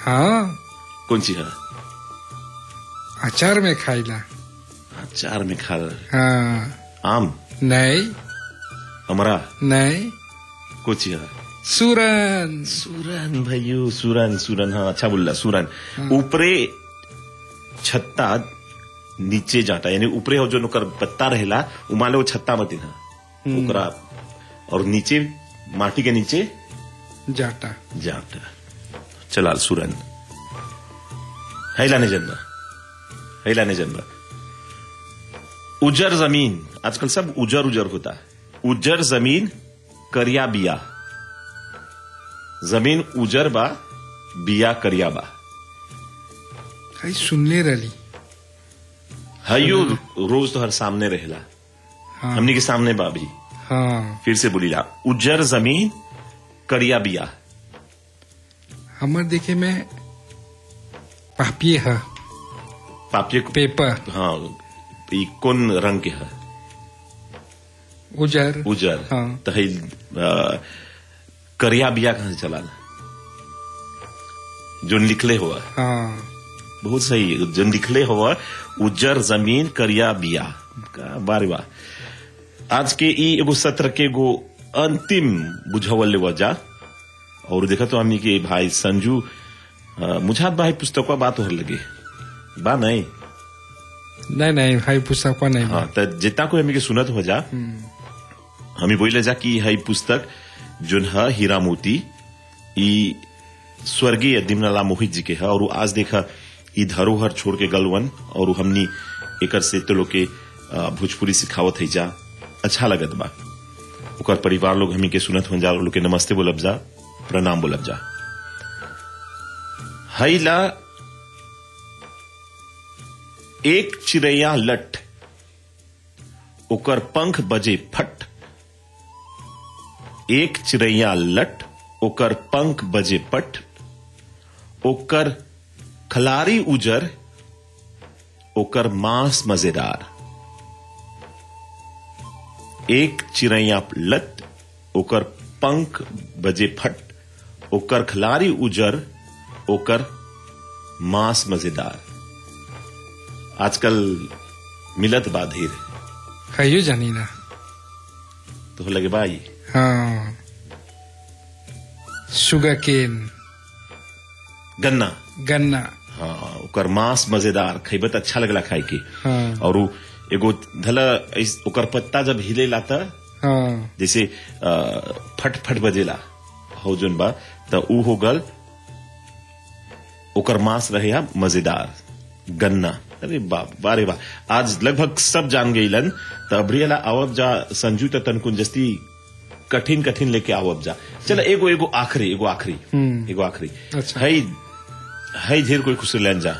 हाँ कौन सी है अचार में खाइला अचार में खा हाँ आम नहीं अमरा नहीं कौन सी है सूरन सुरन भाइयों सुरन सुरन हाँ अच्छा बोल रहा सुरन ऊपरे छत्ता नीचे जाता यानी ऊपरे हो जो नोकर पत्ता रहेला उ मान लो वो छत्ता मत ना ओकरा और नीचे माटी के नीचे जाटा जाता चलाल सुरन हैलाने जन्म हैलाने जन्म उजर जमीन आजकल सब उजर उजर होता है उजर जमीन करिया बिया जमीन उजर बा बिया करिया बा कहीं सुनले रही हयो रोज तो हर सामने रहेला हाँ हमनी के सामने बा भी हाँ फिर से बोलीला उजर जमीन करिया बिया हमर देखे में पापिये है पापिये को पेपर हाँ ई कौन रंग के है उजर उजर हाँ। तो है अ, करिया बिया कहां से चला जो लिखले हुआ हाँ बहुत सही है जो लिखले हुआ उजर जमीन करिया बिया का बारे वाह आज के ई एगो सत्र के एगो अंतिम बुझावल ले जा और देखा तो हमनी के भाई संजू अ, मुझात भाई पुस्तक बात हो लगे बा नहीं नहीं नहीं भाई पुस्तक नहीं हाँ तो जितना कोई हमी के सुनत हो जा हमी बोले जा कि हई पुस्तक जोन है हीरा मोती ई स्वर्गीय दिमनाला मोहित जी के है और उ आज देखा ई धरोहर छोड़ के गलवन और उ हमनी एकर से तो लोग के अ, भोजपुरी सिखावत है जा अच्छा लगत बा ओकर परिवार लोग हमी के सुनत हो जा और लोग के नमस्ते बोलब जा प्रणाम बोलब जा हईला एक चिड़ैया लट ओकर पंख बजे फट एक चिड़ैया लट ओकर पंख बजे पट ओकर खलारी उजर ओकर मांस मजेदार एक चिड़ैया लट ओकर पंख बजे फट ओकर खलारी उजर ओकर मांस मजेदार आजकल मिलत बा धीर खाइयो जानी ना तो लगे भाई हाँ शुगर केन गन्ना गन्ना हाँ ओकर मांस मजेदार खैबत अच्छा लगला खाए के हाँ और उ एगो धला ऐस- ओकर पत्ता जब हिले लाता हाँ जैसे अ, फट फट बजेला हो जोन बा त ऊ हो गल ओकर मांस रहे या मजेदार गन्ना अरे बाप बारे बा आज लगभग सब जान गईलन त अबरियला आवब जा संजू त तनकुन जस्ती कठिन कठिन लेके आवब जा चल एगो एगो आखिरी एगो आखिरी हम्म। एगो आखिरी अच्छा। है है ढेर कोई खुश लेन जा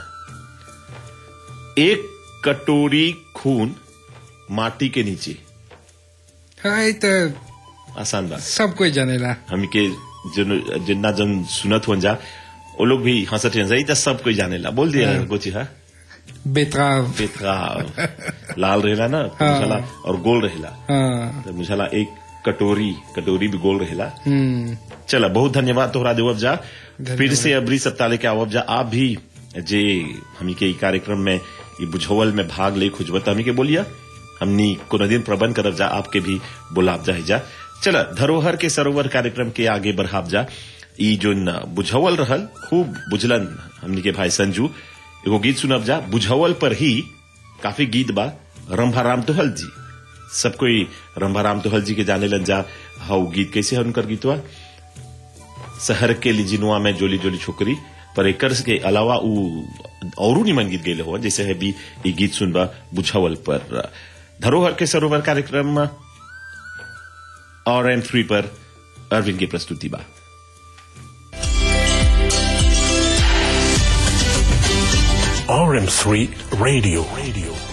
एक कटोरी खून माटी के नीचे हाँ ये तो आसान बात सब कोई जानेला हम के जन जिन्ना जन सुनत हो जा वो लोग भी हंसत हैं सही तो सब कोई जाने ला बोल दिया हाँ। गोची हा बेतराव बेतरा लाल रहेला ना तो हाँ। मुझाला और गोल रहेला हाँ तो मुझाला एक कटोरी कटोरी भी गोल रहेला हम्म चला बहुत धन्यवाद तोहरा देवब जा धन्यवाद। फिर से अबरी सप्ताह लेके आवब जा आप भी जे हमी के ई कार्यक्रम में ई बुझौल में भाग ले खुजबत हमी के बोलिया हमनी कोनो दिन प्रबंध करब जा आपके भी बुलाब जा जा चला धरोहर के सरोवर कार्यक्रम के आगे बढ़ाब जा ई जो बुझौल रहल खूब बुझलन हमनी के भाई संजू एगो गीत सुनब जा बुझौल पर ही काफी गीत बा रंभाराम तोहल जी सब कोई रंभाराम तोहल जी के जाने लन जा हाउ गीत कैसे है उनकर गीतवा शहर के लिजिनुआ में जोली जोली छोकरी पर एकर के अलावा उ औरू निमन गीत गेले हो जैसे है भी ये गीत सुनबा बुझावल पर धरोहर के सरोवर कार्यक्रम और एम थ्री पर अरविंद की प्रस्तुति बा RM3 Radio. Radio.